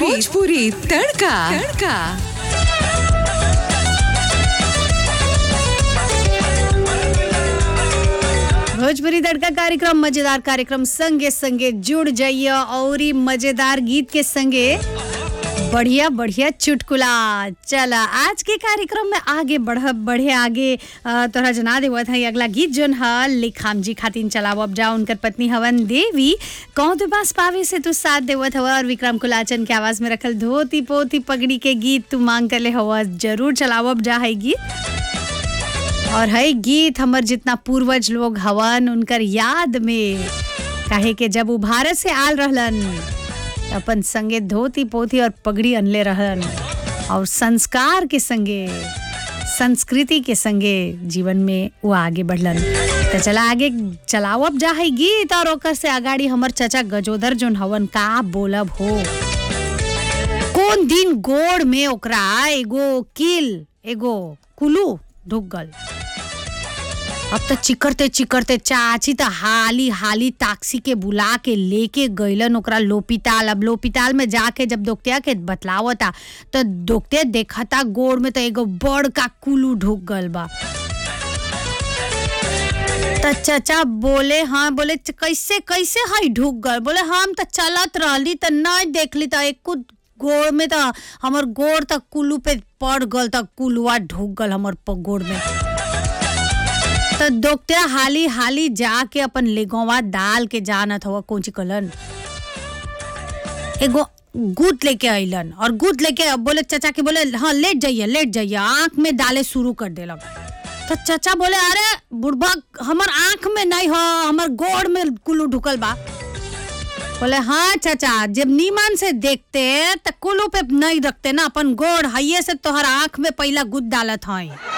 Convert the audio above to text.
भोजपुरी तड़का तड़का भोजपुरी तड़का कार्यक्रम मजेदार कार्यक्रम संगे संगे जुड़ जाइए और ई मजेदार गीत के संगे बढ़िया बढ़िया चुटकुला चला आज के कार्यक्रम में आगे बढ़ बढ़े आगे अ, तोहरा जना देवत है अगला गीत जोन ह लिखाम जी खातिन चलाव अब जा उनकर पत्नी हवन देवी कौन तो पास पावे से तू साथ देवत हवा और विक्रम कुलाचन के आवाज में रखल धोती पोती पगड़ी के गीत तू मांग कर ले हवा जरूर चलाव अब जा है गीत और है गीत हमर जितना पूर्वज लोग हवन उनकर याद में काहे के जब वो भारत से आल रहलन त अपन संगे धोती पोथी और पगड़ी अनले रहलन और संस्कार के संगे संस्कृति के संगे जीवन में वो आगे बढ़लन तो चला आगे चलावब जा है गीत और ओकर से अगाड़ी हमर चचा गजोदर जोन हवन का बोलब हो कौन दिन गोड़ में ओकरा एगो किल एगो कुलू ढुक गल अब तो चिकरते चिकरते चाची तो हाली हाली ताक्सी के बुला के लेके गईलन ओकरा लोपिताल अब लोपिताल में जाके जब दोकतिया के बतलावता तो दोकते देखता गोड़ में तो एगो बड़ का कुलू ढुक गल बा तो चचा बोले हाँ बोले "च- कैसे कैसे हई ढुक गल बोले हम तो चलत रहली तो नहीं देखली तो एक गोड़ में तो हमर गोड़ तक कुलू पे पड़ गल तो कुलुआ ढुक गल हमर प- गोड़ में तो डॉक्टर हाली हाली जाके अपन लेगवा डाल के जानत हवा कौन ची कलन एगो गुद लेके अइलन और गुद लेके बोले चचा के बोले हाँ लेट जाइए लेट जाइए आंख में डाले शुरू कर देलक तो चचा बोले अरे बुढ़बा हमर आंख में नहीं हो हमर गोड़ में कुल्लू ढुकल बा बोले हाँ चाचा जब नीमन से देखते तो कुल्लू पे नहीं रखते ना अपन गोड़ हइये से तोहर आंख में पहला गुद डालत हई